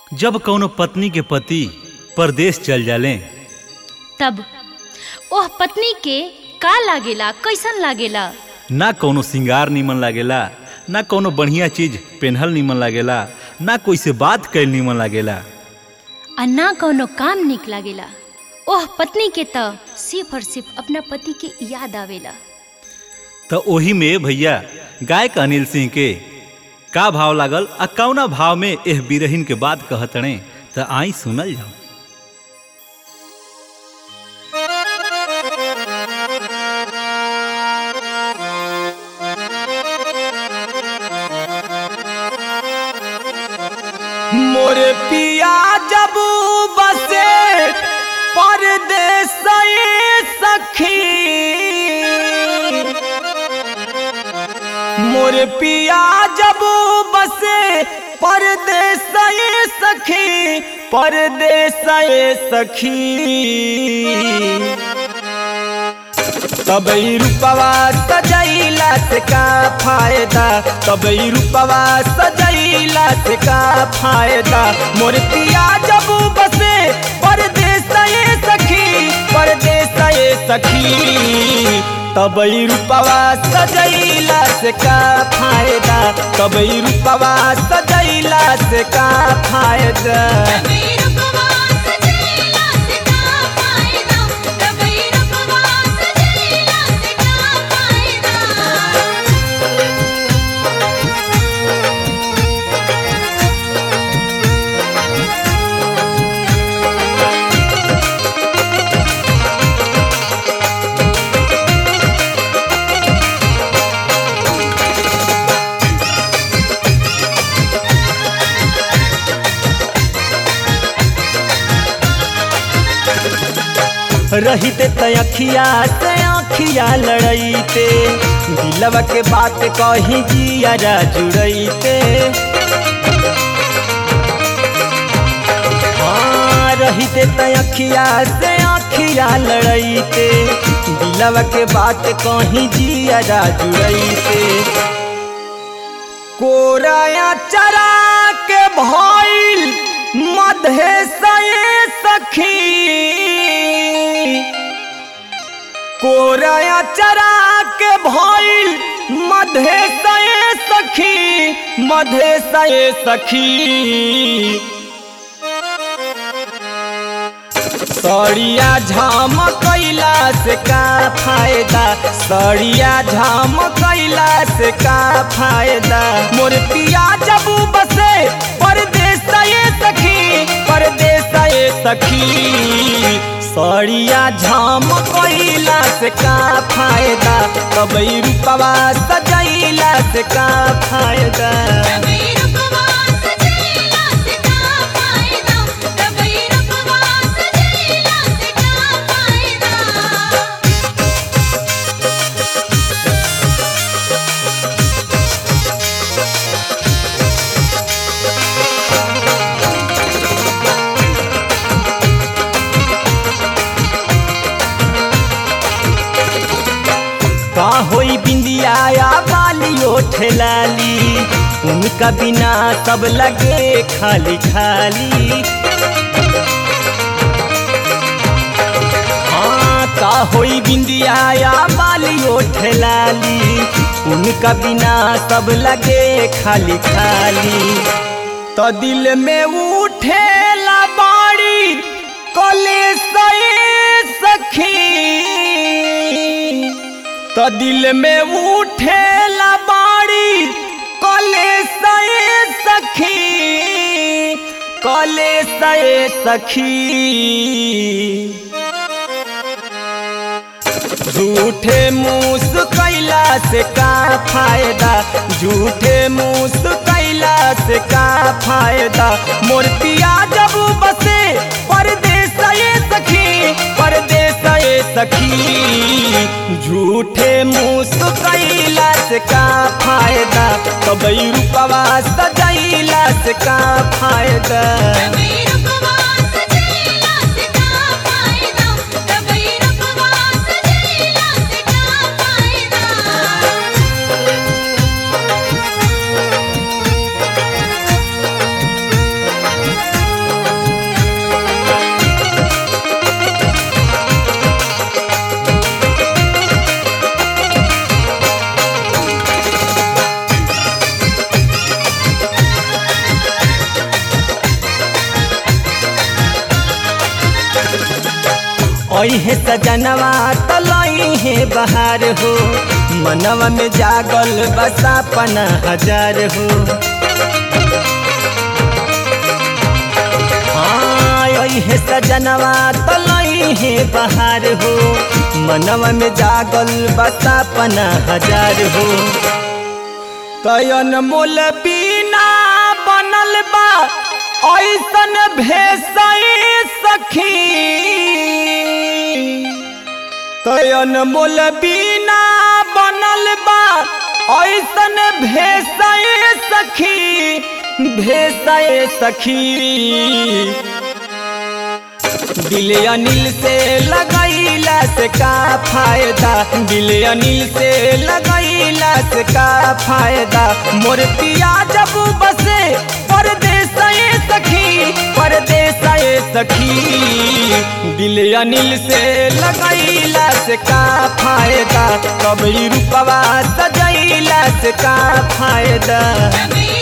जब कौनो पत्नी के पति परदेश चल जाले तब ओह पत्नी के का लागेला कैसन लागेला ना कौनो सिंगार निमन लागेला ना कौनो बढ़िया चीज पेन्हल निमन लागेला ना कोई से बात कैल निमन लागेला आ ना कौनो काम निक लागेला ओह पत्नी के त सिर्फ और सिर्फ अपना पति के याद आवेला तो ओही में भैया गायक अनिल सिंह के का भाव लागल आ कौना भाव में एह बिरहिन के बात कहतणे त आई सुनल जाओ मोरे पिया जब बसे परदेस सखी मोरे पिया जब बसे परदेस सखी परदेस सखी तबई रूपवा सजैला से का फायदा तबई रूपवा सजैला से का फायदा मोर पिया जब बसे परदेस ये सखी परदेस ये सखी तबई रूपवा सजैला से का फायदा तबई रूपवा सजैला से का फायदा रहिते तखिया से आखिया लड़ैते दिलवा के बात कही जिया जुड़ैते हाँ रहिते तखिया से आखिया लड़ैते दिलवा के बात कही जिया जुड़ैते कोराया चरा के भइल मधे से सखी कोराया चरा के भइल मधे से सखी मधे से सखी सड़िया झाम कैला से का फायदा सड़िया झाम कैला से का फायदा मोर पिया जब बसे परदेस ये सखी परदेस ये सखी सड़िया झाम कैला से का फायदा कबई रूपवा सजैला से का फायदा का होई बिंदिया या बालियो ठेलाली उनका बिना सब लगे खाली खाली हाँ का होई बिंदिया या बालियो ठेलाली उनका बिना सब लगे खाली खाली तो दिल में उठेला बाड़ी कले सखी तो दिल में उठेला बाड़ी कले से सखी कले से सखी झूठे मूस कैला से का फायदा झूठे मूस कैला से का फायदा मोर पिया जब बसे परदेस ये सखी परदेस ये सखी झूठे मूस कैला से का फायदा कबई रूपवा सजैला से का फायदा अहे सजनवा तलई है बहार हो मनवा में जागल बसा पना हजार हो हाँ अहे सजनवा तलई है बहार हो मनवा में जागल बसा पना हजार हो तयन मोल बीना बनल बा ऐसन भेसई सखी तयन मोल बीना बनल बा ऐसन भेसई सखी भेसई सखी दिल अनिल से लगैला से का फायदा दिल अनिल से लगैला से का फायदा मोर पिया जब बसे परदेस सखी परदेस सखी दिल अनिल से लगैला से का फायदा कभी रूपवा सजैला से का फायदा